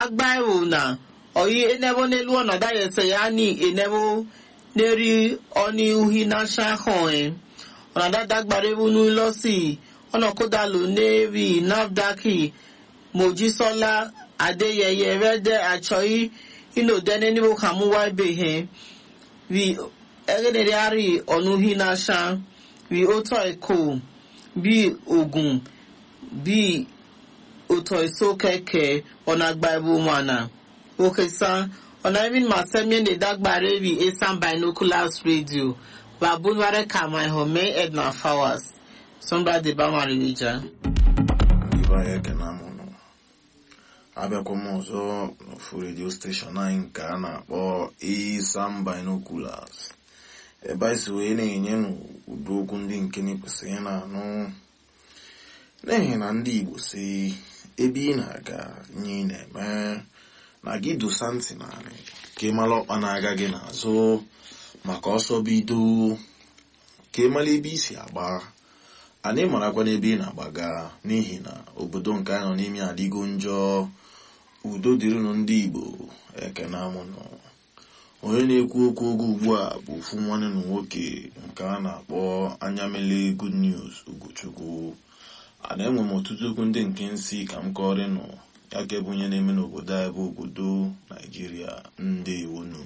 agbaewu na oyi enebo n'elu ọnọdụ ayese ya ni enebo n'eri ọni uhi na shahoi ọnọdụ adagbara ewu n'ụlọsi ọnọkụdalụ n'eri nafdaki mojisola adeyeye rede achọghị inodene níbo kàmúwá ibèhe wi ẹgẹdẹdẹ àrí ọ̀nùhí náà ṣá wi ótọ́ ẹ̀kọ́ bí ogun bí òtọ̀ èso kẹ̀kẹ́ ọ̀nà àgbà ẹ̀bù mọ̀nà òkè san ọ̀nà ẹ̀mí màsẹ́mi ní dágbàrẹ́ wi esan binoculars radio babunware kama ẹ̀họ́mẹ́ edna fowers sọmbà dìbàmà rìwìjà. Ibe anyị ekene amụ nọ abịakwa m ọzọ n'ofu redio steshọn anyị nke a na-akpọ Isam Binoculars ebe anyị si wee na-enye n'ụdị okwu ndị nke na-ekwesịghị na-anụ n'ihi na ndị Igbo si ebe ị na-aga nye ị na-eme na gị dosa ntị naanị ka ị mara ọkpa na-aga gị n'azụ maka ọsọ bido ka ị mara ebe i si agba anyị marakwa n'ebe ị na-agbaga n'ihi na obodo nke anyị nọ n'ime adịgo njọ udo dịrịnụ ndị Igbo ekene amụnụ onye na-ekwu okwu oge ugbu a bụ ofu nwanne na nwoke nke a na-akpọ anyamele good news Ugochukwu ana enwe m ọtụtụ okwu ndị nke nsị ka m kọrịnụ ya ka ebe onye na-eme n'obodo anyị bụ obodo Naijiria ndị iwunu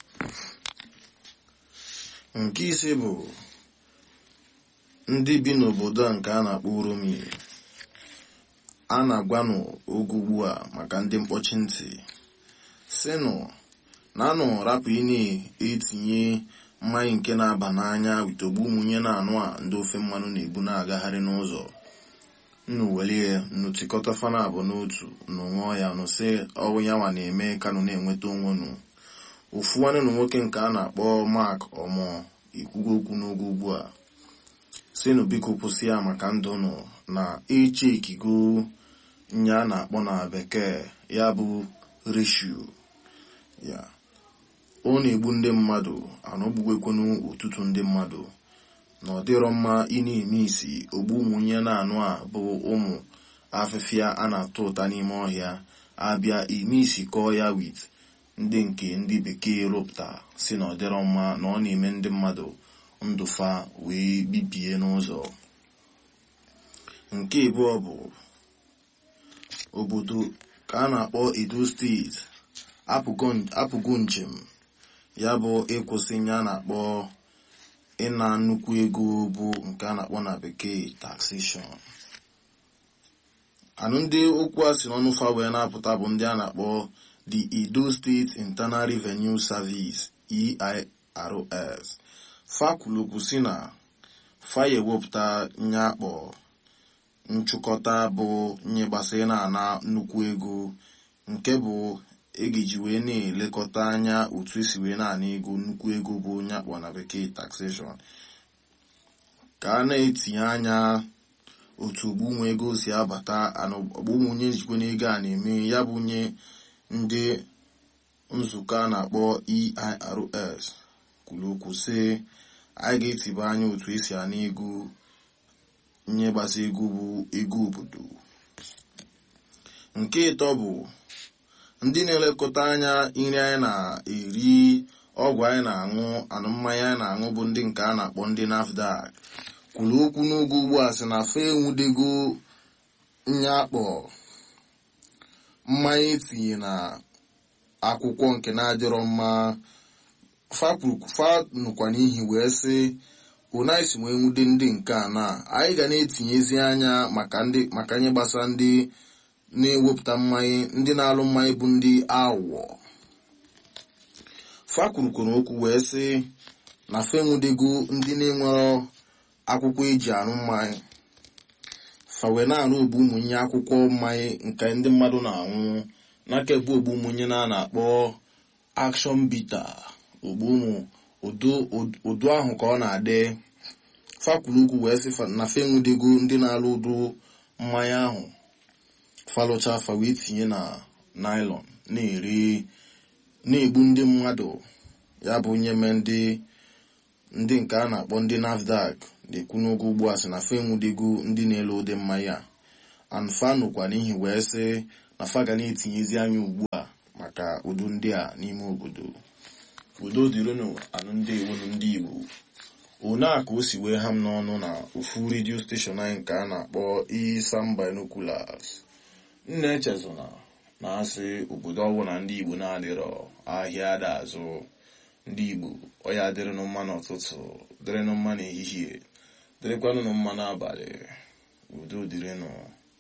nke ise bụ ndị bi n'obodo a nke a na-akpọ Uromi a na-agwanụ oge ugbu a maka ndị mkpọchi ntị sinụ na anụ rapụ ị na-etinye mmanya nke na-aba n'anya witogbu ụmụnye na-anụ a ndị ofe mmanụ na-ebu na-agagharị n'ụzọ nnu welie nnu tikọta fana abụ n'otu nnu ṅụọ ya nụ sị ọwụ ya nwa na-eme kanụ na-enweta onwe nụ ofu nwanne na nwoke nke a na-akpọ Mark ọmọ ikwugo okwu n'oge ugbu a sinu biko kwụsị ya maka ndụ nọ na eche ikigo nye a na-akpọ na bekee ya bụ reshu ya ọ na-egbu ndị mmadụ anọgbuwekwenu ọtụtụ ndị mmadụ na ọ dịrọ mma ị na-eme isi ogbu ụmụnye na-anụ a bụ ụmụ afịfịa a na-atụ ụta n'ime ọhịa abịa ime isi kọọ ya wit ndị nke ndị bekee rụpụta si na ọ dịrọ mma na ọ na-eme ndị mmadụ ndụfa wee bibie n'ụzọ nke abụọ bụ obodo ka a na-akpọ Edo steeti apụgo njem ya bụ ịkwụsị ya na-akpọ ịna nnukwu ego bụ nke a na-akpọ na bekee taxation anụ ndị okwu a si n'ọnụ fa wee na-apụta bụ ndị a na-akpọ the Edo State Internal Revenue Service EIRS fakwulokwu si na fa ewepụta nye akpọ nchụkọta bụ nye gbasara na-ana nnukwu ego nke bụ egeji wee na-elekọta anya otu esi wee na-ana ego nnukwu ego bụ onye akpọ na bekee taxation ka a na-etinye anya otu ogbunwe ego si abata ọgbụmụnye njikwa n'ego a na-eme ya bụ nye ndị nzukọ a na-akpọ EIRS kwuru okwu sị anyị ga-etiba anya otu esi ana ego nye gbasa ego bụ ego obodo nke ịtọ bụ ndị na-elekọta anya nri anyị na-eri ọgwụ anyị na-aṅụ anụ mmanya anyị na-aṅụ bụ ndị nke a na-akpọ ndị NAFDAC kwuru okwu n'oge ugbu a sị na fa enwudego nye akpọ mmanya etinye na akwụkwọ nke na-adịrọ mma fa nụkwa n'ihi wee sị unaisi wee nwude ndị nke a na anyị ga na-etinyezi anya maka nye gbasara ndị na-ewepụta mmanya ndị na-alụ mmanya bụ ndị awọ fa kwurukwuru okwu wee sị na fa enwudego ndị na-enwero akwụkwọ eji arụ mmanya fa wee na-arụ ogbu ụmụnye akwụkwọ mmanya nke ndị mmadụ na-anwụ n'aka ebe ogbu ụmụnye na na-akpọ akshọn bita ogbu ụmụ ụdụ ahụ ka ọ na-adị fakwuru okwu wee sị na fa enwudego ndị na-alụ ụdụ mmanya ahụ falụcha afa wee tinye na naịlọn na-eri na-egbu ndị mmadụ ya bụ nyeme ndị ndị nke a na-akpọ ndị nafdac na-ekwu n'oge ugbu a sị na fa enwudego ndị na-ele ụdị mmanya anfa nụkwa n'ihi wee sị na fa ga na-etinyezi anya ugbu a maka udo ndị a n'ime obodo udo dịrịnụ anụ ndị iwu ndị igbo one a ka o si wee ha m n'ọnụ na ofu redio steshọn anyị nke a na-akpọ Isam Binoculars nna echezona na-asị obodo ọbụla ndị igbo na-adịrọ ahịa ada azụ ndị igbo ọya dịrịnụ mma n'ụtụtụ dịrịnụ mma n'ehihie dịrịkwanụ mma n'abalị udo dịrịnụ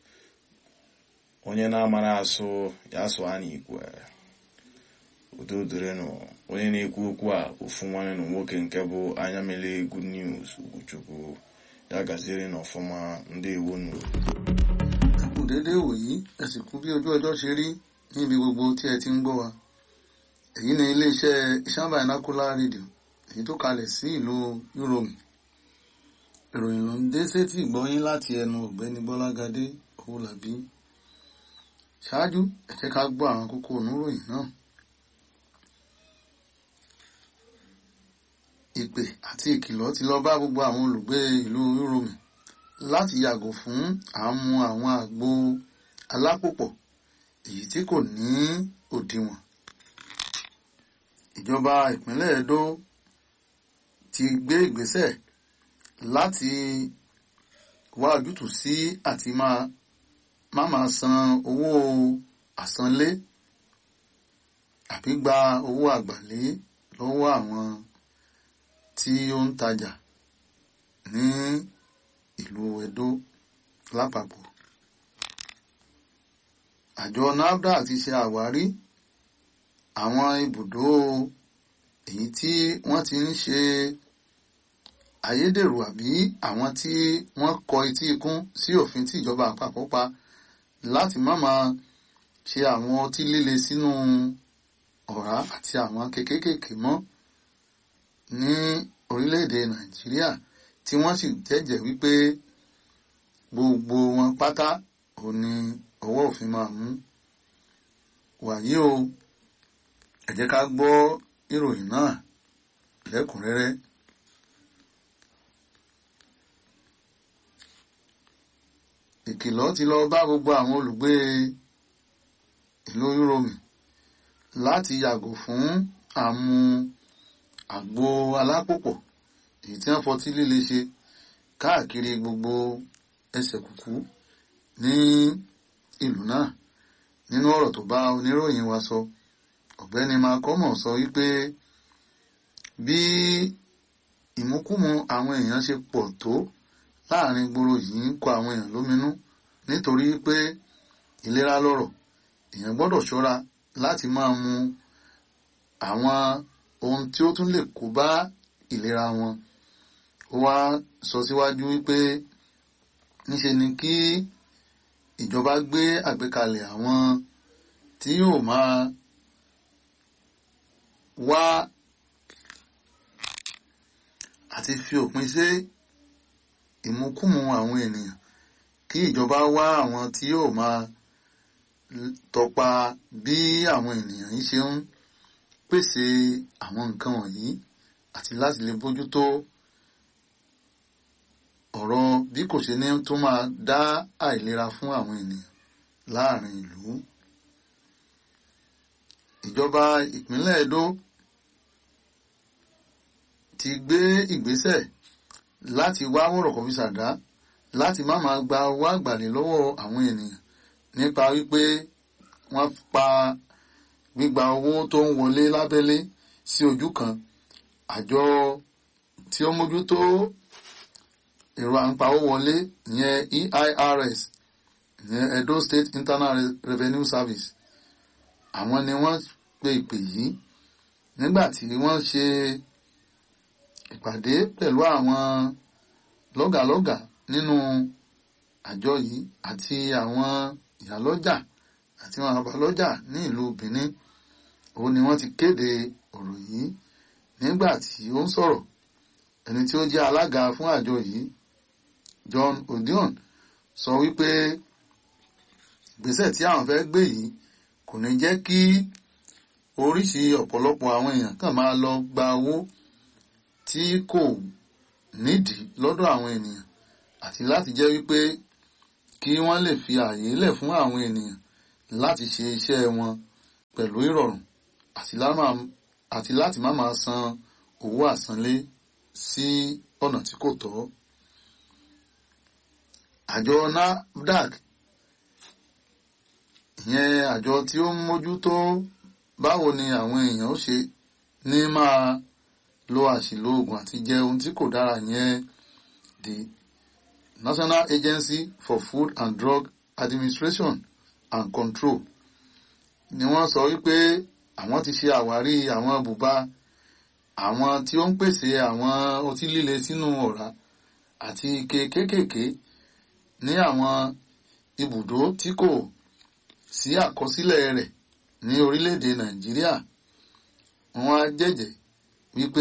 onye na-amara asụ ya asụ a n'ikwe udo dịrịnụ onye na-ekwu okwu a ofu nwanne na nwoke nke bụ anya mele good news Ugochukwu ya gaziere n'ọfụma ndị ewonu kù déédé wòyí ẹ sì kú bí ojú ọjọ́ ṣe rí níbi gbogbo tí ẹ ti ń gbọ́ wa èyí ni iléeṣẹ́ Isam Binocular Radio èyí tó kalẹ̀ sí ìlú Yúróòmù ìròyìn ló ń dé sétí ìgbọ́yín láti ẹnu ọ̀gbẹ́ni Bọ́lágadé Owólabí ṣáájú ẹ jẹ́ ká gbọ́ àwọn kókó oníròyìn náà ìpè àti ìkìlọ̀ ti lọ bá gbogbo àwọn olùgbé ìlú Yúróòmù láti yàgò fún àmú àwọn àgbo alápòpọ̀ èyí tí kò ní òdiwọ̀n. ìjọba ìpínlẹ̀ Edo ti gbé ìgbésẹ̀ láti wá ojútùú sí àti máa má máa san owó àsanlé àbí gba owó àgbàlé lọ́wọ́ àwọn tí ó ń tajà ní ìlú Edo lápapọ̀. àjọ NAFDAC ti ṣe àwárí àwọn ibùdó èyí tí wọ́n ti ń ṣe ayédèrú àbí àwọn tí wọ́n kọ etí ikún sí òfin tí ìjọba àpapọ̀ pa láti má máa ṣe àwọn ọtí líle sínú ọ̀rá àti àwọn kékékèké mọ́ ní orílẹ̀-èdè Nàìjíríà tí wọ́n sì jẹ́jẹ́ wípé gbogbo wọn pátá ò ní ọwọ́ òfin máa mú wàyí o ẹ jẹ́ ká gbọ́ ìròyìn náà lẹ́kùnrẹ́rẹ́. ìkìlọ̀ ti lọ bá gbogbo àwọn olùgbé ìlú Yúróòmù láti yàgò fún àmú àgbo alápòpọ̀ èyí tí wọ́n fọtí líle ṣe káàkiri gbogbo ẹsẹ̀ kùkú ní ìlú náà nínú ọ̀rọ̀ tó bá oníròyìn wa sọ ọ̀gbẹ́ni Makomo sọ wípé bí ìmúkúmu àwọn èèyàn ṣe pọ̀ tó láàrin gbòòrò yìí ń kọ àwọn èèyàn lóminú nítorí pé ìlera lọ́rọ̀ èèyàn gbọ́dọ̀ ṣọ́ra láti máa mu àwọn ohun tí ó tún lè kó bá ìlera wọn ó wá sọ síwájú wípé níṣe ni kí ìjọba gbé àgbékalẹ̀ àwọn tí yóò máa wá àti fi òpin sí ìmúkùmù àwọn ènìyàn kí ìjọba wá àwọn tí yóò máa tọpa bí àwọn ènìyàn yìí ṣe ń pèsè àwọn nǹkan wọ̀nyí àti láti lè bójútó ọ̀rọ̀ bí kò ṣe ní tó máa dá àìlera fún àwọn ènìyàn láàrin ìlú. ìjọba ìpínlẹ̀ Edo ti gbé ìgbésẹ̀ láti wá wọ̀rọ̀kọ̀ fi ṣàdá láti má máa gba owó àgbàlẹ̀ lọ́wọ́ àwọn ènìyàn nípa wípé wọ́n pa gbígba owó tó ń wọlé lábẹ́lé sí ojú kan àjọ tí ó mójútó èrò àǹpawó wọlé ìyẹn EIRS ìyẹn Edo State Internal Revenue Service àwọn ni wọ́n pe ìpè yìí nígbà tí wọ́n ṣe ìpàdé pẹ̀lú àwọn lọ́gàlọ́gà nínú àjọ yìí àti àwọn ìyálọ́jà àti àwọn àbálọ́jà ní ìlú Benin òun ni wọ́n ti kéde ọ̀rọ̀ yìí nígbà tí ó ń sọ̀rọ̀ ẹni tí ó jẹ́ alága fún àjọ yìí John Odion sọ wípé ìgbésẹ̀ tí àwọn fẹ́ gbé yìí kò ní jẹ́ kí oríṣi ọ̀pọ̀lọpọ̀ àwọn èèyàn kàn máa lọ gba owó tí kò nídìí lọ́dọ̀ àwọn ènìyàn àti láti jẹ́ wípé kí wọ́n lè fi ààyè lẹ̀ fún àwọn ènìyàn láti ṣe iṣẹ́ wọn pẹ̀lú ìrọ̀rùn àti láti má máa san owó àsanlé sí ọ̀nà tí kò tọ́. àjọ NAFDAC ìyẹn àjọ tí ó ń mójútó báwo ni àwọn èèyàn ó ṣe ní máa lo àṣìlò oògùn àti jẹ ohun tí kò dára yẹn the National Agency for Food and Drug Administration and Control ni wọ́n sọ wípé àwọn ti ṣe àwárí àwọn bùbá àwọn tí ó ń pèsè àwọn ọtí líle sínú ọ̀rá àti ike kéékèèké ní àwọn ibùdó tí kò sí àkọsílẹ̀ rẹ̀ ní orílẹ̀-èdè Nàìjíríà wọ́n á jẹ́jẹ́ wípé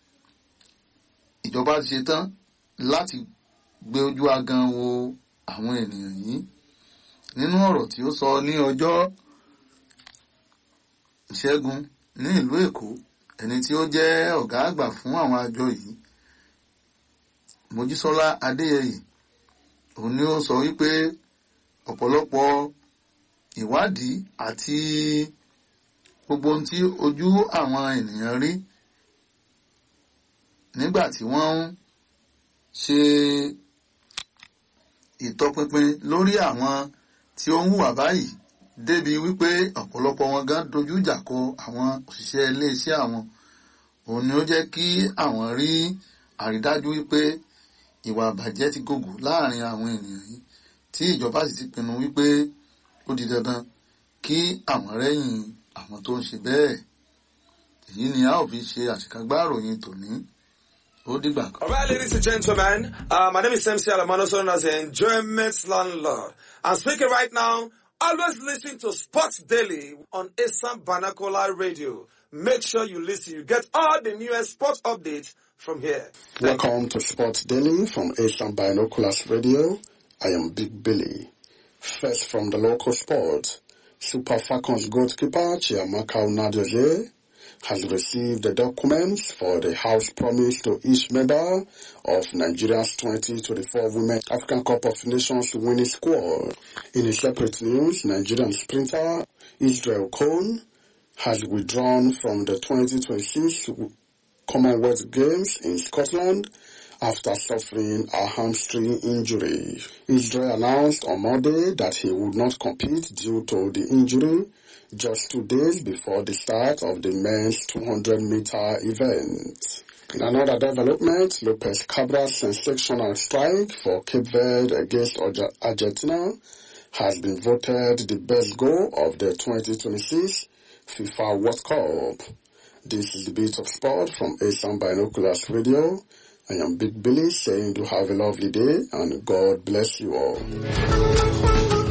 ìjọba ti ṣetán láti gbé ojú agan wo àwọn ènìyàn yìí nínú ọ̀rọ̀ tí ó sọ ní ọjọ́ ìṣẹ́gun ní ìlú Èkó ẹni tí ó jẹ́ ọ̀gá àgbà fún àwọn àjọ yìí Mojísọ́lá Adéyẹyè òun ni ó sọ wípé ọ̀pọ̀lọpọ̀ ìwádìí àti gbogbo ohun tí ojú àwọn ènìyàn rí nígbà tí wọ́n ń ṣe ìtọpinpin lórí àwọn tí ó ń hùwà báyìí débi wípé ọ̀pọ̀lọpọ̀ wọn gan dojú ìjà kọ àwọn òṣìṣẹ́ iléeṣẹ́ àwọn òun ni ó jẹ́ kí àwọn rí àrídájú wípé ìwà àbàjẹ́ ti gògò láàrin àwọn ènìyàn yìí tí ìjọba sì ti pinnu wípé ó di dandan kí àwọn rẹ́yìn àwọn tó ń ṣe bẹ́ẹ̀ èyí ni a ó fi ṣe àṣekágbá ìròyìn tòní ó dìgbà kan. All right, ladies and gentlemen, uh, my name is MC Alamano, known as the Enjoyment Landlord. I'm speaking right now. Always listen to Sports Daily on Assam Banakola Radio. Make sure you listen. You get all the newest sports updates from here. Welcome to Sports Daily from Asian Binoculars Radio. I am Big Billy. First from the local sport, Super Falcons goalkeeper Chiamaka Unadoje has received the documents for the House Promise to each member of Nigeria's 2024 Women African Cup of Nations winning squad. In a separate news, Nigerian sprinter Israel Cohn has withdrawn from the 2026 Commonwealth Games in Scotland after suffering a hamstring injury. Israel announced on Monday that he would not compete due to the injury just two days before the start of the men's 200 meter event. In another development, Lopez Cabra's sensational strike for Cape Verde against Argentina has been voted the best goal of the 2026 FIFA World Cup. This is the beat of sport from Asian Binoculars Radio. I am Big Billy saying to have a lovely day and God bless you all.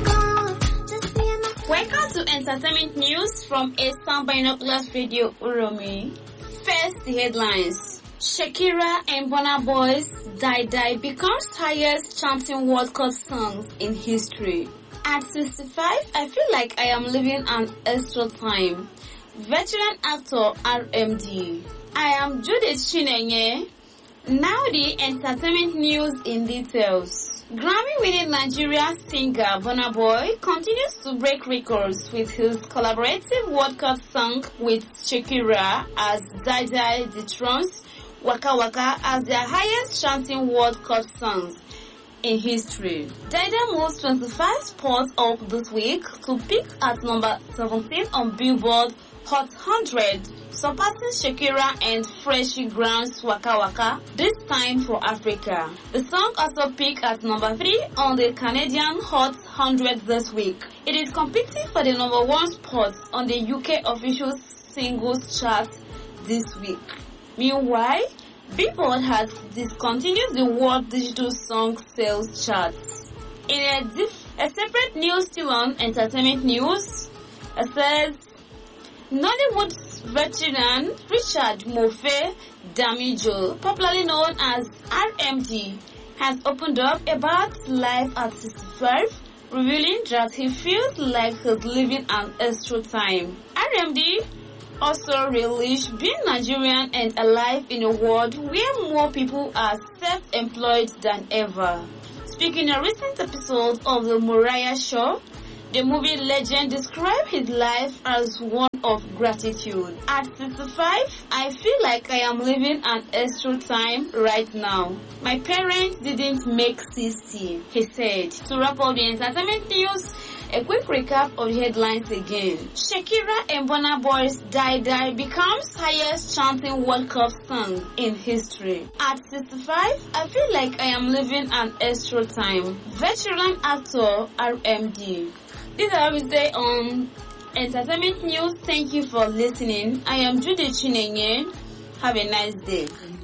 Welcome to entertainment news from Asian Binoculars Radio Uromi. First, the headlines. Shakira and Bonner Boys Die Die becomes highest chanting World Cup songs in history. At 65, I feel like I am living an extra time. Veteran actor RMD. I am Judith Chinenye. Now the entertainment news in details. Grammy-winning Nigeria singer Burna Boy continues to break records with his collaborative World Cup song with Shakira as Die Die dethrones Waka Waka as their highest chanting World Cup songs in history. Dida moves 25 spots up this week to peak at number 17 on Billboard Hot 100, surpassing Shakira and Freshie Ground's Waka Waka, this time for Africa. The song also peaked at number 3 on the Canadian Hot 100 this week. It is competing for the number 1 spot on the UK official singles chart this week. Meanwhile, Billboard has discontinued the World Digital Song Sales Charts. In a, diff- a separate news still on entertainment news, it says Nollywood veteran Richard Mofe Damijo, popularly known as RMD, has opened up about life at 65, revealing that he feels like he's living an extra time. RMD also relished being Nigerian and alive in a world where more people are self-employed than ever. Speaking in a recent episode of the Mariah Show, The movie legend described his life as one of gratitude. At 65, I feel like I am living an extra time right now. My parents didn't make 60, he said. To wrap up the entertainment news, a quick recap of the headlines again. Shakira and Burna Boy's Die Die becomes highest chanting World Cup song in history. At 65, I feel like I am living an extra time. Veteran actor RMD. This is Wednesday on Entertainment News. Thank you for listening. I am Judy Chinenye. Have a nice day.